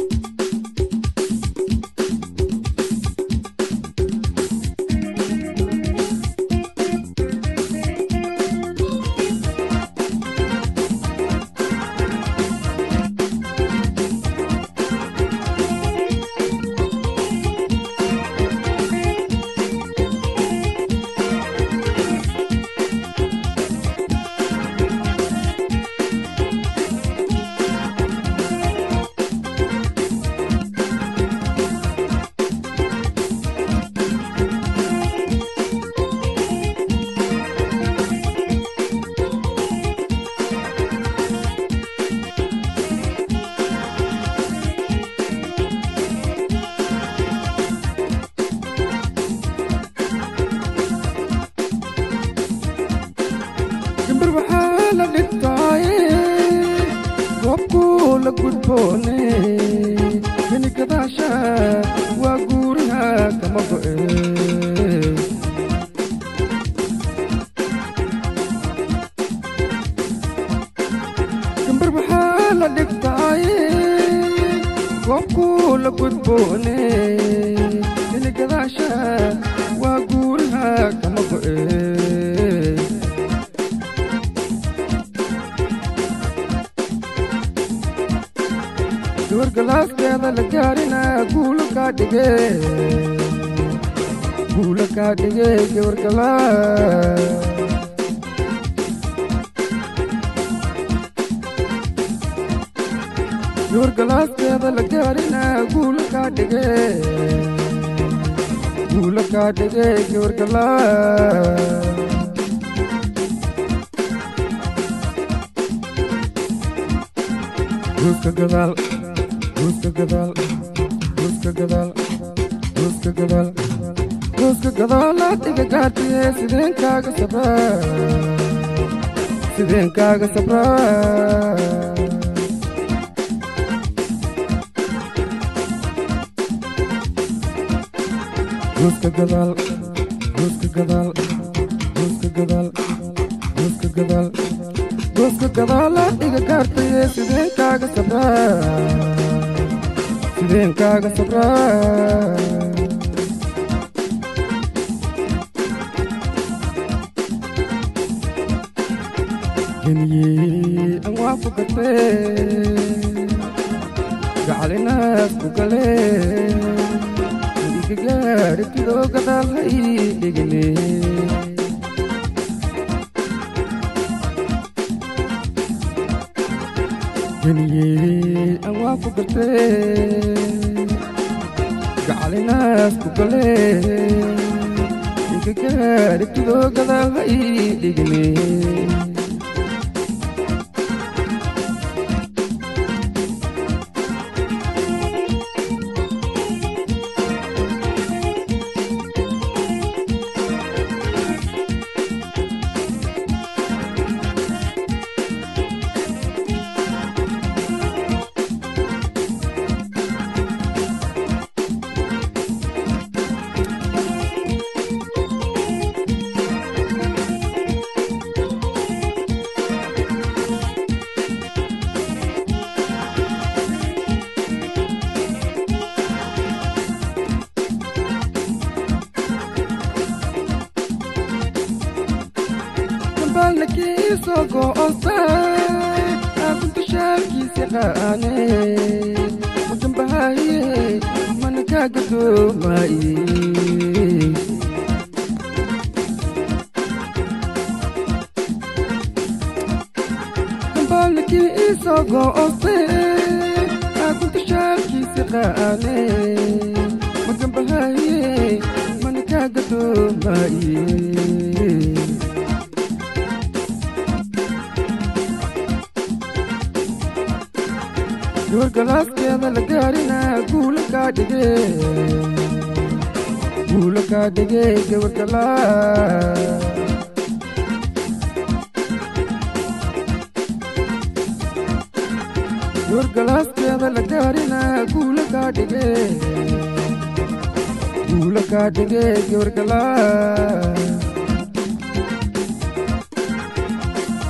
gambar waxaa la dhigtaaye goobkuu la gudboone keni gadaasha waa guuriha kama go'e gambar waxaa la dhigtaaye goobkuu la gudboone keni gadaasha waa guuriha kama go'e gabar galaaskeeda la gaarina guula kaa dhige guula kaa dhige gabar galaas gabar galaaskeeda la gaarina guula kaa dhige guula kaa dhige gabar galaas guuska gadaal guuska gadaal guuska gadaal guuska gadaal guuska gadaalaad iga gaartiye sideen kaaga sabraa sideen kaaga sabraa guuska gadaal guuska gadaal guuska gadaal guuska gadaal guuska gadaalaad iga gaartaye sideen kaaga sabraa sideen kaaga sabraa geniyey an waa ku gatee gacalinaas ku galee iga gaadhitidoo gadaal ha ii dhigine geniyey an waa ku gatee gacalinaas ku galee iga gaadhitidoo gadaal ha ii dhigine balnakiisoo go'ostay aakunta shaalkiisi qaane udambahaaye mana kaa gadoomaaye balnakiisoo go'ostay aakunta shaalkiisi qaane magambahaaye mana kaa gadoomaaye gabar galaaskeeda la gaarina guula kaa dhige guula kaa dhige gabar galaas gabar galaaskeeda la gaarina guula kaa dhige guula kaa dhige gabar galaas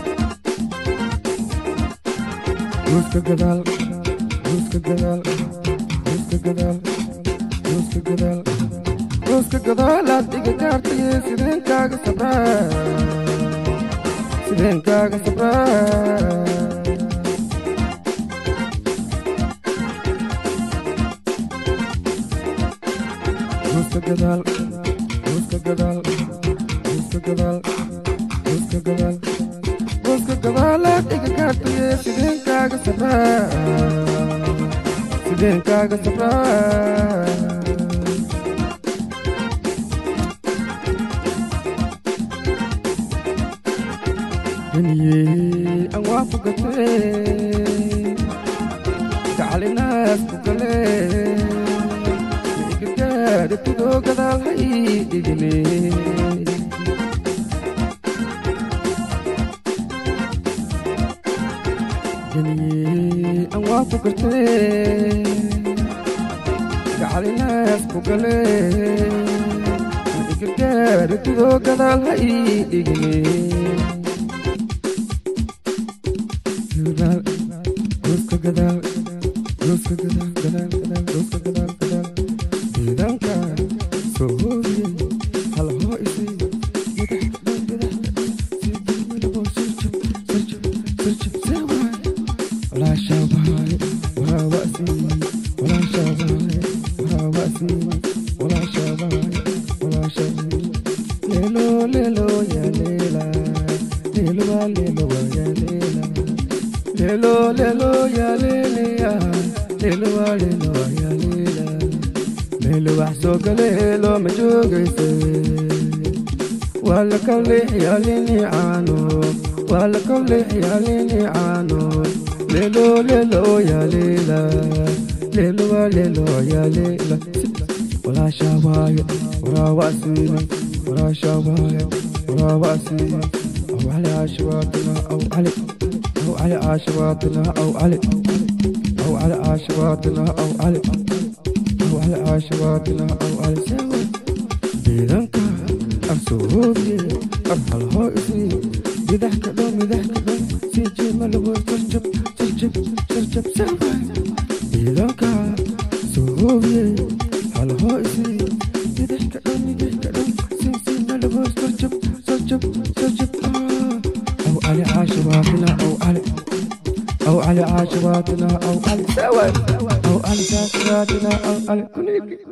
guuska gadaal guuska gadaal gadaal gooska gadaal gooska gadaalaad iga gaartaye sideenkaaga sabraa sideenkaaga sabraa gooska gadaal gooska gadaal gooska gadaal gooska gadaal gooska gadaalaad iga gaartaye sideenkaaga sabraa sideenkaaga sabraa duniye aan waa ku gatee gacalinaas ku galee igagaadhatidoo gadaal ha ii dhigine duniye aan waa ku gatee gacalinaas ku galee igagaadhatidoo gadaal ha ii dhigine gadaal gooska gadaal gooska gadaal gadaal gadaal gooska gadaal gadaal ciidanka soo hoobiye hal hoo isay madax kadhan madax sidii midabo sirjab sirjab sirjab seewaay walaasha bahay waraa wa'si walaasha bahay waraa wa'si walaasha bahay walaasha leelo leelo yaa leela leelo waa leelo waa yaa leela lelo lelo ya leleya lelo wa lelo wa ya lela lelo wax soo galeelo ma joogayse wala kawle yalini caano wala kawle yalini caano lelo lelo ya lela lelo wa lelo ya lela walaasha waaye waraa wasiina walaasha waaye waraa wasiina aw cali caashiwaatuna aw cali أو على عاشراتنا أو علي أو على عاشراتنا أو علي أو على عاشراتنا أو علي سوا بيدنك أرسوبي أرحل هوئسي بضحك دوم بضحك دوم سيجي ملو ترجب ترجب ترجب سوا بيدنك سوبي هل هوئسي بضحك دوم بضحك دوم سيجي ملو ترجب ترجب ترجب آه أو على عاشراتنا أو على أو على عاشراتنا أو على سوا أو على عاشراتنا أو على كل